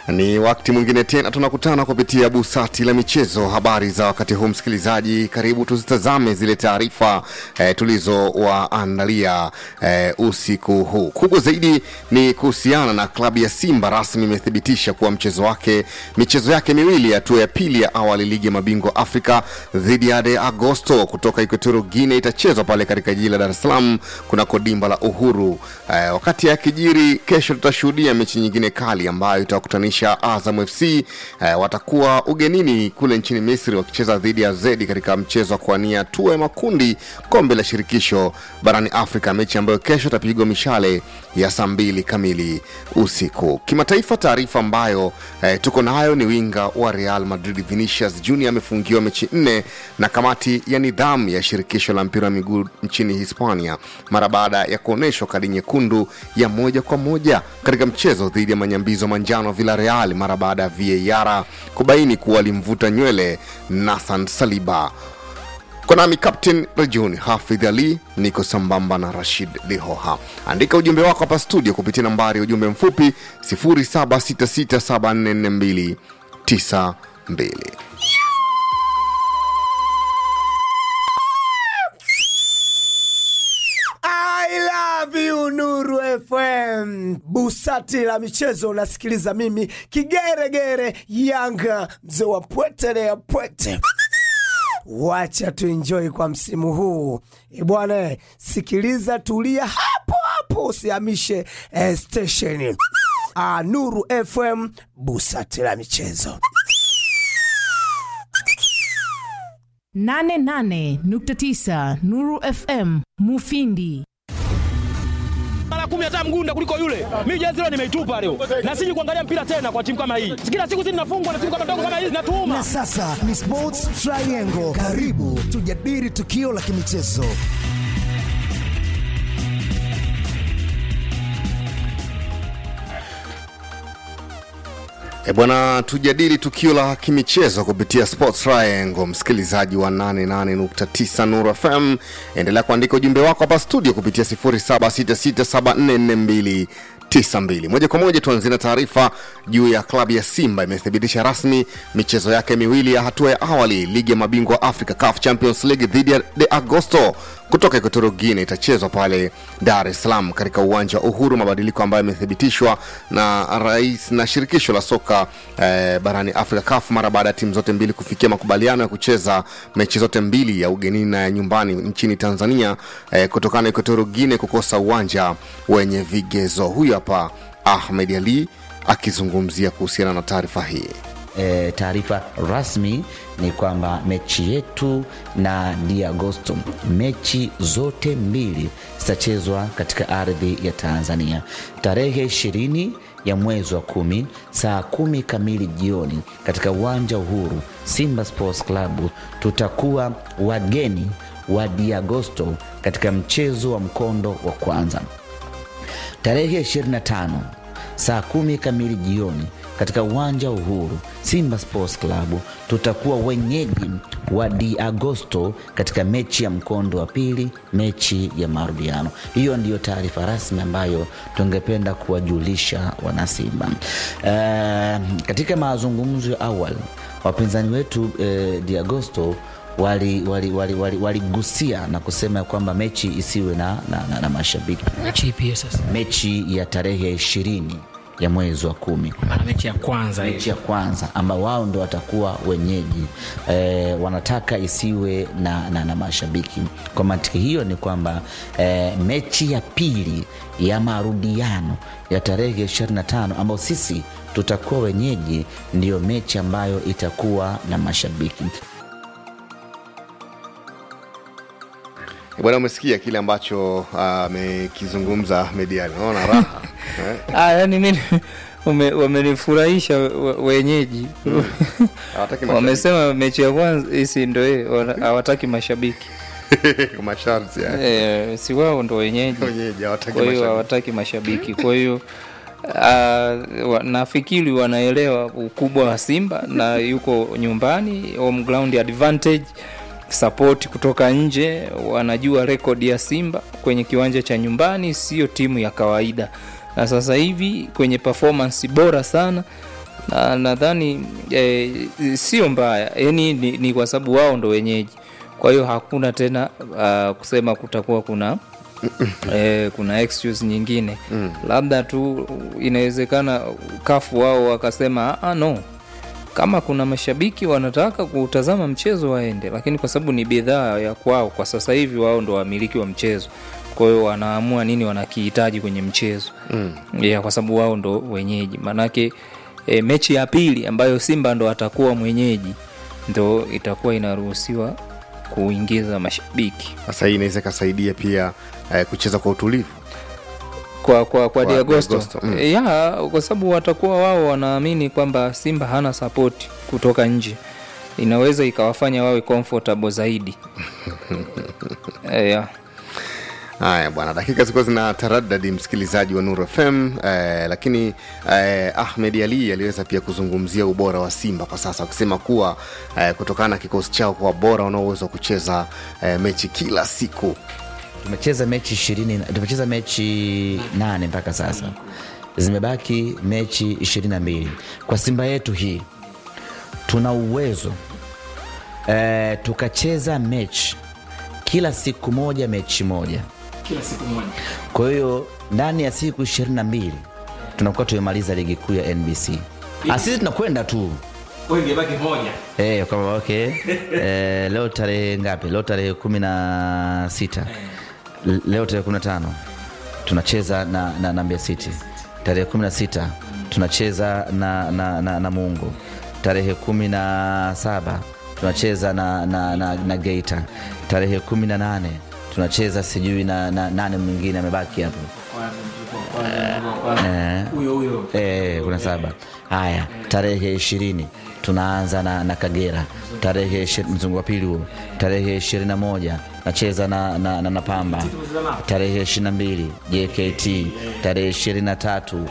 Ni wakati mwingine tena tunakutana kupitia busati la michezo. Habari za wakati huu, msikilizaji, karibu tuzitazame zile taarifa eh, tulizowaandalia eh, usiku huu. Kubwa zaidi ni kuhusiana na klabu ya Simba rasmi imethibitisha kuwa mchezo wake michezo yake miwili hatua ya pili ya awali ligi ya mabingwa Afrika dhidi ya De Agosto kutoka Equatorial Guinea itachezwa pale katika jiji la Dar es Salaam kunako dimba la Uhuru. Eh, wakati akijiri, kesho tutashuhudia mechi nyingine kali ambayo itawakutanisha Azam FC eh, watakuwa ugenini kule nchini Misri wakicheza dhidi ya Zedi katika mchezo wa kuania hatua ya makundi kombe la shirikisho barani Afrika, mechi ambayo kesho itapigwa mishale ya saa mbili kamili usiku. Kimataifa, taarifa ambayo eh, tuko nayo ni winga wa Real Madrid Vinicius Junior amefungiwa mechi nne na kamati ya nidhamu ya shirikisho la mpira wa miguu nchini Hispania mara baada ya kuonyeshwa kadi nyekundu ya moja kwa moja katika mchezo dhidi ya manyambizo manjano Villarreal mara baada ya VAR kubaini kuwa alimvuta nywele Nathan Saliba. Kwa nami Captain Rejuni Hafidh Ali, niko sambamba na Rashid Lihoha. Andika ujumbe wako hapa studio kupitia nambari ya ujumbe mfupi 0766744292. I love you Nuru FM. Busati la michezo unasikiliza mimi kigeregere Yanga mzee wa pwete ya pwete. Wacha tuenjoy kwa msimu huu e bwana, sikiliza, tulia hapo hapo, usihamishe eh, station. Ah, Nuru FM, busati la michezo. 88.9 Nuru FM Mufindi. mara kumi hata mgunda kuliko yule. Mimi jezi leo nimeitupa leo, na siji kuangalia mpira tena kwa timu kama hii. Kila siku zinafungwa na timu kama ndogo kama hizi zinatuuma. Na sasa ni Sports Triangle. Karibu tujadili tukio la kimichezo. E bwana, tujadili tukio la kimichezo kupitia Sports Triangle. Msikilizaji wa 88.9 Nuru FM, endelea kuandika ujumbe wako hapa studio kupitia 0766744292. Moja kwa moja tuanzie na taarifa juu ya klabu ya Simba imethibitisha rasmi michezo yake miwili ya hatua ya awali ligi ya mabingwa Africa CAF Champions League dhidi ya De Agosto kutoka Equatorial Guinea itachezwa pale Dar es Salaam katika uwanja wa Uhuru, mabadiliko ambayo yamethibitishwa na rais na shirikisho la soka eh, barani Afrika CAF mara baada ya timu zote mbili kufikia makubaliano ya kucheza mechi zote mbili ya ugenini na ya nyumbani nchini Tanzania eh, kutokana na Equatorial Guinea kukosa uwanja wenye vigezo. Huyu hapa Ahmed Ali akizungumzia kuhusiana na taarifa hii. E, taarifa rasmi ni kwamba mechi yetu na Di Agosto, mechi zote mbili zitachezwa katika ardhi ya Tanzania tarehe ishirini ya mwezi wa kumi saa kumi kamili jioni katika uwanja Uhuru. Simba Sports Club tutakuwa wageni wa Di Agosto katika mchezo wa mkondo wa kwanza tarehe 25 saa kumi kamili jioni katika uwanja wa Uhuru, Simba Sports Club tutakuwa wenyeji wa Di Agosto katika mechi ya mkondo wa pili, mechi ya marudiano. Hiyo ndiyo taarifa rasmi ambayo tungependa kuwajulisha wanasimba. Uh, katika mazungumzo ya awali wapinzani wetu eh, Di Agosto waligusia wali, wali, wali, wali na kusema kwamba mechi isiwe na, na, na, na mashabiki mechi ipi sasa? mechi ya tarehe ishirini ya mwezi wa kumi Maana mechi ya kwanza mechi hiyo. ya kwanza ambao wao ndo watakuwa wenyeji e, wanataka isiwe na, na, na mashabiki kwa mantiki hiyo ni kwamba e, mechi ya pili ya marudiano ya tarehe 25 ambao sisi tutakuwa wenyeji ndiyo mechi ambayo itakuwa na mashabiki Bwana, umesikia kile ambacho amekizungumza uh, Ahmed Ali, unaona raha eh? Ah, yani mimi ume- wamenifurahisha we- wenyeji Hawataki mashabiki. wamesema mechi ya kwanza hisi ndo hiyo, wana- hawataki mashabiki masharti ya e, si wao ndo wenyeji wenyeji hawataki kwa hiyo mashabiki. hawataki mashabiki kwa hiyo uh, wa- nafikiri wanaelewa ukubwa wa Simba na yuko nyumbani, home ground advantage support kutoka nje, wanajua rekodi ya Simba kwenye kiwanja cha nyumbani, sio timu ya kawaida, na sasa hivi kwenye performance bora sana na nadhani eh, sio mbaya yani ni, ni kwa sababu wao ndo wenyeji kwa hiyo hakuna tena uh, kusema kutakuwa kuna eh, kuna excuse nyingine mm. labda tu inawezekana kafu wao wakasema ah, no kama kuna mashabiki wanataka kutazama mchezo waende lakini kwa sababu ni bidhaa ya kwao kwa sasa hivi wao ndo wamiliki wa mchezo kwa hiyo wanaamua nini wanakihitaji kwenye mchezo mm. yeah, kwa sababu wao ndo wenyeji maanake e, mechi ya pili ambayo simba ndo atakuwa mwenyeji ndo itakuwa inaruhusiwa kuingiza mashabiki sasa hii inaweza ikasaidia pia eh, kucheza kwa utulivu kwa kwa, kwa Kwa Diagosto Diagosto, mm. ya kwa sababu watakuwa wao wanaamini kwamba Simba hana support kutoka nje, inaweza ikawafanya wawe comfortable zaidi Eh, ya haya bwana dakika zilikuwa zina taradadi msikilizaji wa nuru fm eh, lakini eh, ahmed ali aliweza pia kuzungumzia ubora wa simba kwa sasa akisema kuwa eh, kutokana na kikosi chao kuwa bora wanaoweza kucheza eh, mechi kila siku tumecheza mechi ishirini tumecheza mechi nane mpaka sasa zimebaki mechi ishirini na mbili kwa simba yetu hii tuna uwezo e, tukacheza mechi kila siku moja mechi moja kila siku moja kwa hiyo ndani ya siku ishirini na mbili tunakuwa tumemaliza ligi kuu ya nbc Ah, sisi tunakwenda tu kwa hiyo ingebaki moja Eh, kwamba okay. Eh, leo tarehe ngapi? Leo tarehe kumi na sita. L- Leo tarehe kumi na tano tunacheza na, na, na Mbeya City. Tarehe kumi na sita tunacheza na, na, na, na Mungu. Tarehe kumi na saba tunacheza na, na, na, na Geita. Tarehe kumi na nane tunacheza sijui na, na nane mwingine amebaki hapo Eh. huyo huyo Eh, kuna saba haya tarehe ishirini tunaanza na, na kagera tarehe ishi- mzungu wa pili huo tarehe ishirini na moja nacheza na, na, na, na pamba tarehe ishirini na mbili jkt tarehe ishirini na tatu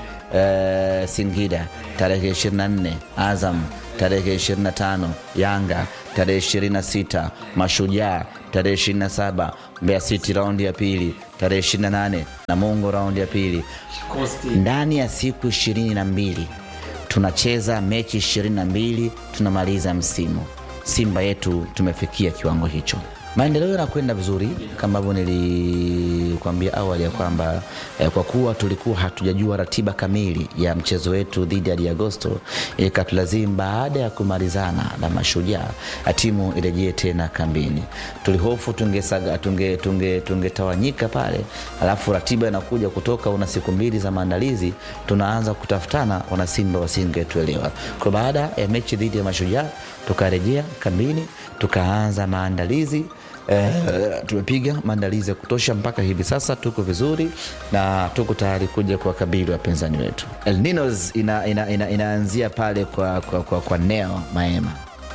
eh, singida tarehe ishirini na nne azam tarehe ishirini na tano yanga tarehe ishirini na sita mashujaa tarehe ishirini na saba mbeya city raundi ya pili tarehe ishirini na nane namungo raundi ya pili Costi. ndani ya siku ishirini na mbili tunacheza mechi ishirini na mbili tunamaliza msimu simba yetu tumefikia kiwango hicho maendeleo yanakwenda vizuri kama ambavyo nilikwambia awali ya kwamba eh, kwa kuwa tulikuwa hatujajua ratiba kamili ya mchezo wetu dhidi ya diagosto ikatulazimu baada ya kumalizana na mashujaa timu irejee tena kambini tulihofu tungesaga tunge, tunge, tungetawanyika pale alafu ratiba inakuja kutoka una siku mbili za maandalizi tunaanza kutafutana wanasimba wasingetuelewa kwa baada ya mechi dhidi ya mashujaa tukarejea kambini tukaanza maandalizi Eh, tumepiga maandalizi ya kutosha mpaka hivi sasa tuko vizuri na tuko tayari kuja kuwakabili wapinzani wetu El Ninos ina, ina, ina, inaanzia pale kwa, kwa, kwa, kwa neo maema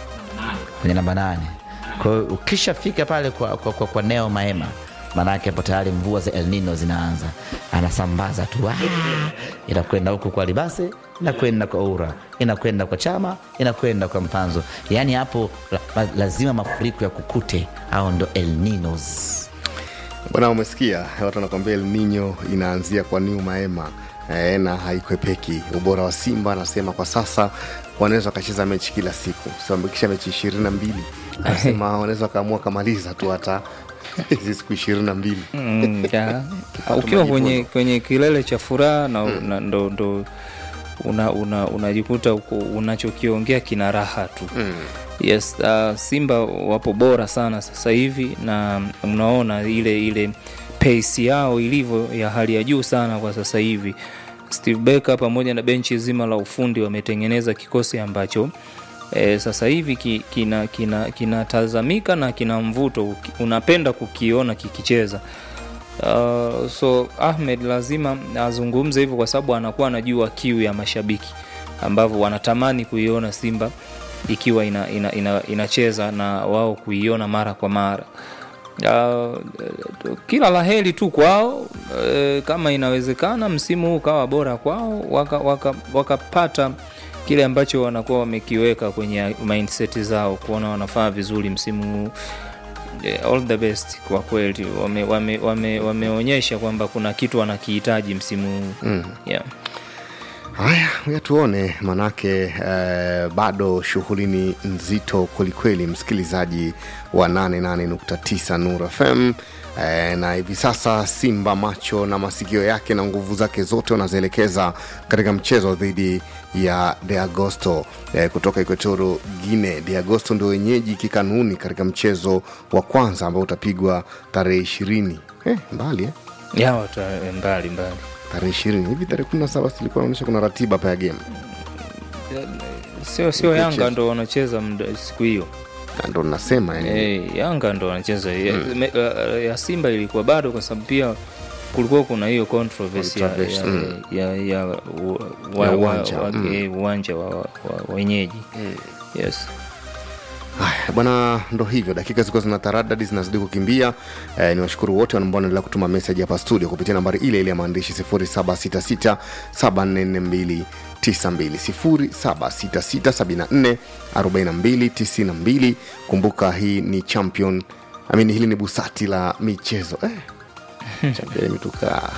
kwenye namba nane kwa hiyo ukishafika pale kwa, kwa, kwa, kwa neo maema maanake hapo tayari mvua za El Nino zinaanza anasambaza tu ah, inakwenda huku kwa libase inakwenda kwa ura inakwenda kwa chama inakwenda kwa mpanzo yaani hapo la, lazima mafuriko ya kukute au ndo El Ninos bwana umesikia watu wanakwambia el nino inaanzia kwa niu maema e, na haikwepeki ubora wa simba anasema kwa sasa wanaweza wakacheza mechi kila siku siwambikisha mechi ishirini na mbili anasema wanaweza wakaamua wakamaliza tu hata hizi siku ishirini na mbili Mm, ya. Kupata ukiwa kwenye, majivuno. kwenye kilele cha furaha na, na ndo, ndo una, una, unajikuta uko unachokiongea kina raha tu Mm. yes uh, simba wapo bora sana sasa hivi na unaona ile ile pace yao ilivyo ya hali ya juu sana kwa sasa hivi steve becker pamoja na benchi zima la ufundi wametengeneza kikosi ambacho E, sasa hivi ki- kina kinatazamika kina, kinatazamika na kina mvuto uki- unapenda kukiona kikicheza uh, so ahmed lazima azungumze hivyo kwa sababu anakuwa anajua kiu ya mashabiki ambavyo wanatamani kuiona simba ikiwa inacheza ina, ina, inacheza na wao kuiona mara kwa mara uh, kila laheri tu kwao uh, kama inawezekana msimu huu ukawa bora kwao wakapata waka, wakapata kile ambacho wanakuwa wamekiweka kwenye mindset zao kuona wanafaa vizuri msimu huu Eh, all the best kwa kweli wameonyesha wame, wame, wameonyesha kwamba kuna kitu wanakihitaji msimu huu Mm. yeah. Haya, ya tuone, manake eh, bado shughuli ni nzito kwelikweli, msikilizaji wa 88.9 Nur FM eh, na hivi sasa Simba macho na masikio yake na nguvu zake zote wanazielekeza katika mchezo dhidi ya De Agosto eh, kutoka Equatorial Guinea. De Agosto ndio wenyeji kikanuni katika mchezo wa kwanza ambao utapigwa tarehe ishirini eh, mbali eh? ya watu mbali mbali tarehe ishirini hivi tarehe kumi na saba silikuwa naonyesha kuna ratiba hapa ya game sio sio Mchezo. yanga ndo wanacheza muda siku hiyo Na ndo nasema yani Eh, yanga ndo wanacheza ya, me- ya- ya simba ilikuwa bado kwa sababu pia kulikuwa kuna hiyo controversy ya, Controversy, ya, mm. ya, ya, wa- Ya wa- uwanja, wa- mm. eh, uwanja wa, wa, wa wenyeji yes Haya, bwana, ndo hivyo, dakika zilikuwa zina taradadi zinazidi kukimbia. Eh, ni washukuru wote ambao wanaendelea kutuma meseji hapa studio kupitia nambari ile ile ya maandishi 0766744292 0766744292. Kumbuka hii ni champion I mean, hili ni busati la michezo eh. champion imetukaa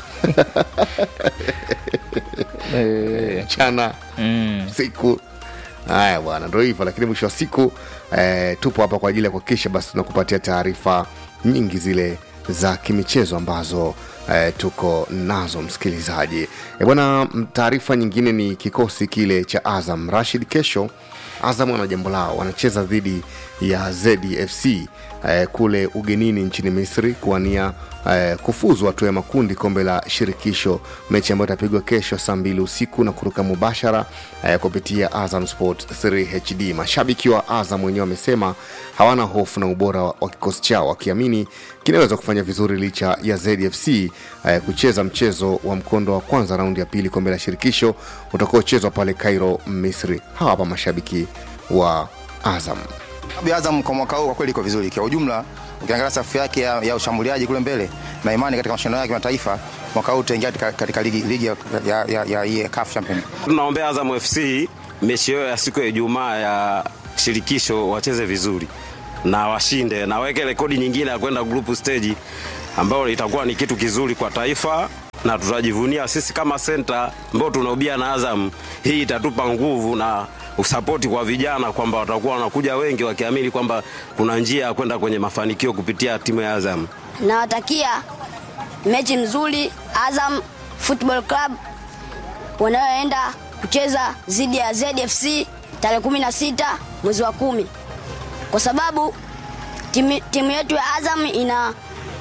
eh, mchana mm. siku haya bwana ndo hivyo lakini mwisho wa siku eh, tupo hapa kwa ajili ya kuhakikisha basi tunakupatia taarifa nyingi zile za kimichezo ambazo eh, tuko nazo msikilizaji e bwana m- taarifa nyingine ni kikosi kile cha azam rashid kesho azam wana jambo lao wanacheza dhidi ya zfc eh, kule ugenini nchini misri kuwania eh, kufuzu hatua ya makundi kombe la shirikisho mechi ambayo itapigwa kesho saa mbili usiku na kuruka mubashara eh, kupitia azam sport 3 hd mashabiki wa azam wenyewe wamesema hawana hofu na ubora wa wa kikosi chao wakiamini kinaweza kufanya vizuri licha ya zfc eh, kucheza mchezo wa mkondo wa kwanza raundi ya pili kombe la shirikisho utakaochezwa pale cairo misri hawa hapa mashabiki wa azam Klabu ya Azam kwa mwaka huu kwa kweli iko vizuri. Kwa ujumla ukiangalia safu yake ya, ya ushambuliaji kule mbele na imani katika mashindano yake ya kimataifa mwaka huu tutaingia katika, katika ligi, ligi ya, ya, ya, ya, ya CAF Champion. tunaombea Azam FC mechi yao ya siku ya Ijumaa ya shirikisho wacheze vizuri na washinde na waweke rekodi nyingine ya kwenda group stage ambayo itakuwa ni kitu kizuri kwa taifa na tutajivunia sisi kama senta ambao tunaubia na Azam. Hii itatupa nguvu na usapoti kwa vijana kwamba watakuwa wanakuja wengi wakiamini kwamba kuna njia ya kwenda kwenye mafanikio kupitia timu ya Azam. nawatakia mechi nzuri Azam Football Club wanayoenda kucheza dhidi ya ZFC tarehe 16 mwezi wa kumi, kwa sababu timu, timu yetu ya Azam ina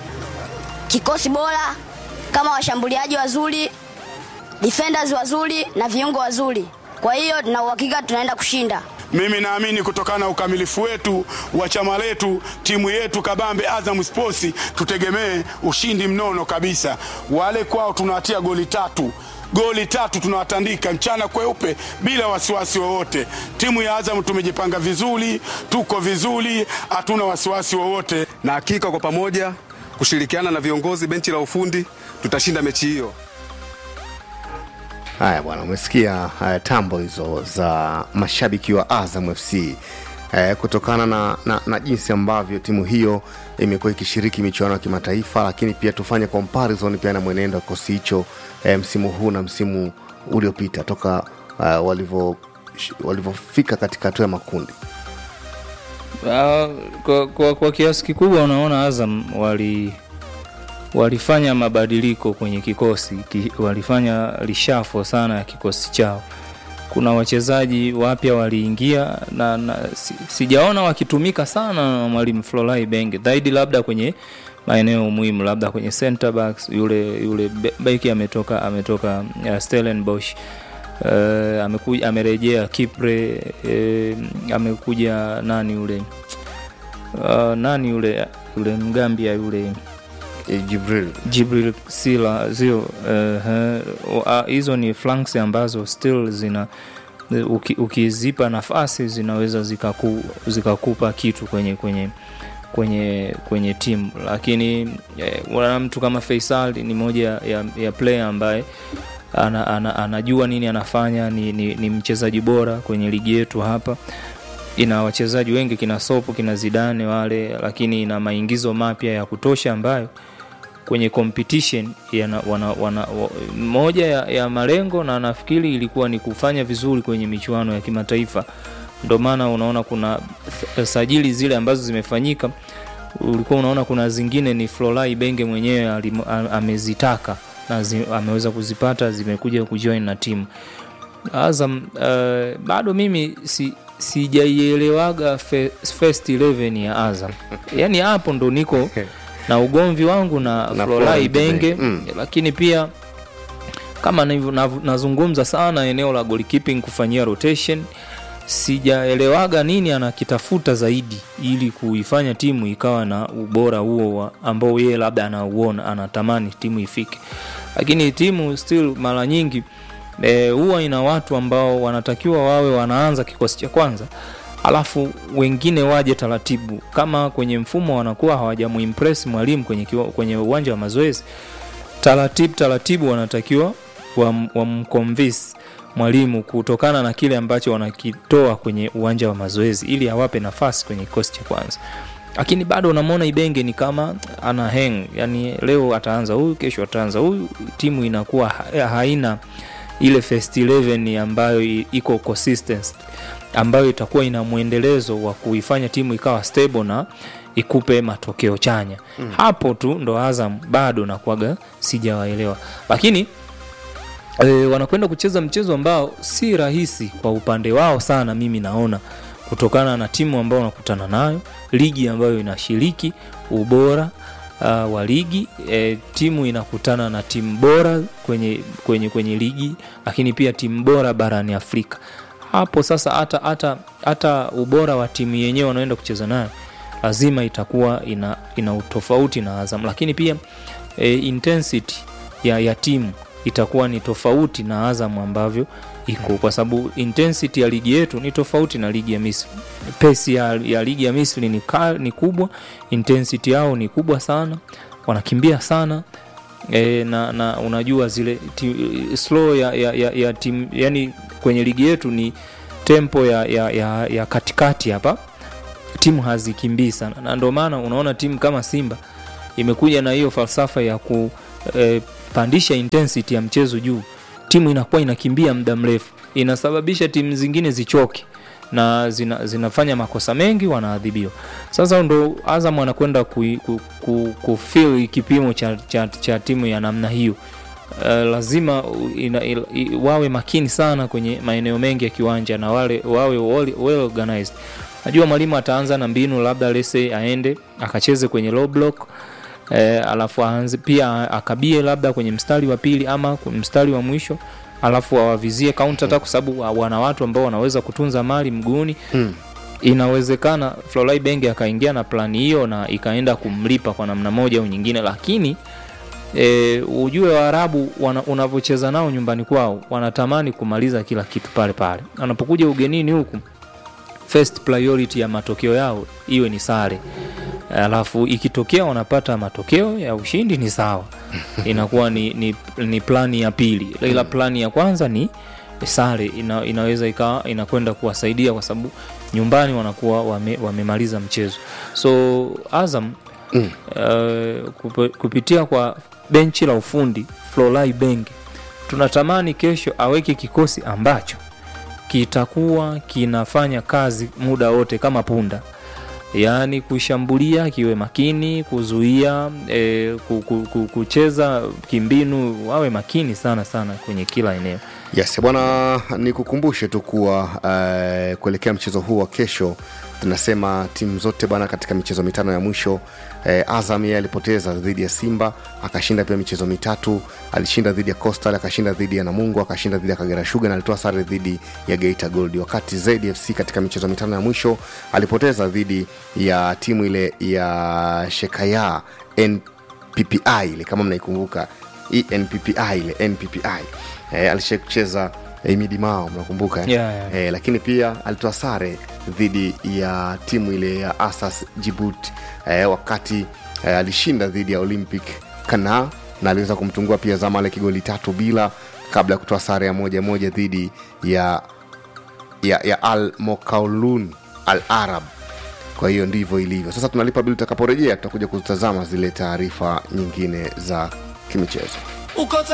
kikosi bora kama washambuliaji wazuri, defenders wazuri na viungo wazuri. Kwa hiyo na uhakika tunaenda kushinda. Mimi naamini kutokana na ukamilifu wetu wa chama letu, timu yetu kabambe Azam Sports, tutegemee ushindi mnono kabisa. Wale kwao tunawatia goli tatu goli tatu tunawatandika mchana kweupe bila wasiwasi wowote. Timu ya Azam tumejipanga vizuri, tuko vizuri, hatuna wasiwasi wowote. na hakika kwa pamoja kushirikiana na viongozi benchi la ufundi tutashinda mechi hiyo. haya bwana umesikia uh, tambo hizo za mashabiki wa azam fc eh, kutokana na, na, na jinsi ambavyo timu hiyo imekuwa ikishiriki michuano ya kimataifa lakini pia tufanye comparison pia na mwenendo wa kikosi hicho eh, msimu huu na msimu uliopita toka uh, walivyo walivyofika katika hatua ya makundi Ah, kwa, kwa, kwa kiasi kikubwa unaona Azam wali walifanya mabadiliko kwenye kikosi ki, walifanya lishafo sana ya kikosi chao. Kuna wachezaji wapya waliingia na, na si, sijaona wakitumika sana na mwalimu Flolai Benge zaidi, labda kwenye maeneo muhimu, labda kwenye center backs, yule yule be- beki ametoka ametoka uh, Stellenbosch uh, amekuja amerejea Kipre uh, amekuja nani yule uh, nani yule yule Mgambia yule eh, jibril Jibril Sila zio uh, uh, hizo ni flanks ambazo still zina uki, ukizipa nafasi zinaweza zikaku, zikakupa kitu kwenye kwenye kwenye kwenye timu lakini eh, wana mtu kama Faisal ni moja ya, ya player ambaye ana, ana, anajua nini anafanya ni, ni, ni mchezaji bora kwenye ligi yetu hapa ina wachezaji wengi kina sopo kina zidane wale lakini ina maingizo mapya ya kutosha ambayo kwenye competition yana, wana, wana, wa, moja ya, ya malengo na nafikiri ilikuwa ni kufanya vizuri kwenye michuano ya kimataifa ndio maana unaona kuna th- sajili zile ambazo zimefanyika ulikuwa unaona kuna zingine ni Florai Benge mwenyewe alim- a- amezitaka na zi, ameweza kuzipata zimekuja kujoin na timu Azam uh, bado mimi si sijaielewaga fe, first 11 ya Azam yani hapo ndo niko na ugomvi wangu na, Na Florai Florent Benge Benge, mm. lakini pia kama navyo- nav- nazungumza sana eneo la goalkeeping kufanyia rotation sijaelewaga nini anakitafuta zaidi ili kuifanya timu ikawa na ubora huo wa- ambao yeye labda anauona anatamani timu ifike lakini timu still mara nyingi eh, huwa ina watu ambao wanatakiwa wawe wanaanza kikosi cha kwanza alafu wengine waje taratibu kama kwenye mfumo wanakuwa hawajamuimpress mwalimu kwenye, kiwa- kwenye uwanja wa mazoezi taratibu taratibu wanatakiwa wam- wamconvince mwalimu kutokana na kile ambacho wanakitoa kwenye uwanja wa mazoezi ili awape nafasi kwenye kikosi cha kwanza lakini bado unamwona ibenge ni kama ana hang yani leo ataanza huyu kesho ataanza huyu timu inakuwa ha- haina ile first 11 ambayo i- iko consistent ambayo itakuwa ina mwendelezo wa kuifanya timu ikawa stable na ikupe matokeo chanya mm. hapo tu ndo azam bado nakuaga sijawaelewa lakini e, wanakwenda kucheza mchezo ambao si rahisi kwa upande wao sana mimi naona kutokana na timu ambao wanakutana nayo ligi ambayo inashiriki ubora uh, wa ligi e, timu inakutana na timu bora kwenye, kwenye, kwenye ligi lakini pia timu bora barani afrika hapo sasa hata hata hata ubora wa timu yenyewe wanaoenda kucheza nayo lazima itakuwa ina, ina utofauti na azam lakini pia e, intensity ya, ya timu itakuwa ni tofauti na azam ambavyo iko kwa sababu intensity ya ligi yetu ni tofauti na ligi ya misri pesi ya, ya ligi ya misri ni, ka, ni kubwa intensity yao ni kubwa sana wanakimbia sana e, na, na unajua zile ti, slow ya, ya, ya, ya tim, yani kwenye ligi yetu ni tempo ya, ya, ya, ya katikati hapa timu hazikimbii sana na ndio maana unaona timu kama simba imekuja na hiyo falsafa ya kupandisha e, intensity ya mchezo juu timu inakuwa inakimbia muda mrefu inasababisha timu zingine zichoke na zina, zinafanya makosa mengi wanaadhibiwa sasa ndo azam anakwenda kufil ku, ku, kufeel kipimo cha, cha, cha timu ya namna hiyo Uh, lazima ina, ina, i- wawe makini sana kwenye maeneo mengi ya kiwanja na wale wawe well, well organized najua mwalimu ataanza na mbinu labda lese aende akacheze kwenye low block eh, alafu aanze pia akabie labda kwenye mstari wa pili ama kwenye mstari wa mwisho alafu awavizie counter attack kwa sababu wa- wana watu ambao wanaweza kutunza mali mguuni Mm. inawezekana Florent Benge akaingia na plani hiyo na ikaenda kumlipa kwa namna moja au nyingine lakini e, ujue waarabu wana- unavyocheza nao nyumbani kwao wanatamani kumaliza kila kitu pale pale wanapokuja ugenini huku first priority ya matokeo yao iwe ni sare alafu ikitokea wanapata matokeo ya ushindi ni sawa inakuwa ni, ni, ni plani ya pili ila plani ya kwanza ni sare ina, inaweza ikawa inakwenda kuwasaidia kwa sababu nyumbani wanakuwa wame, wamemaliza mchezo so azam mm. uh, kup, kupitia kwa benchi la ufundi flolai benge tunatamani kesho aweke kikosi ambacho kitakuwa kinafanya kazi muda wote kama punda yaani kushambulia kiwe makini kuzuia e, ku, ku, ku, kucheza kimbinu wawe makini sana sana kwenye kila eneo yes bwana nikukumbushe tu kuwa uh, kuelekea mchezo huu wa kesho tunasema timu zote bwana katika michezo mitano ya mwisho eh, azam yeye alipoteza dhidi ya simba akashinda pia michezo mitatu alishinda dhidi ya costal akashinda dhidi ya namungo akashinda dhidi ya kagera shuga na alitoa sare dhidi ya geita gold wakati zdfc katika michezo mitano ya mwisho alipoteza dhidi ya timu ile ya shekaya nppi ile kama mnaikumbuka hii nppi ile nppi eh, alishacheza Emidi Mao mnakumbuka eh? Yeah, yeah. eh, lakini pia alitoa sare dhidi ya timu ile ya Asas Djibouti eh, wakati eh, alishinda dhidi ya Olympic Kana na aliweza kumtungua pia Zamalek goli tatu bila kabla ya kutoa sare ya moja moja dhidi ya ya, ya Al Mokaulun Al Arab kwa hiyo ndivyo ilivyo sasa tunalipa bili tutakaporejea tutakuja kutazama zile taarifa nyingine za kimichezo uko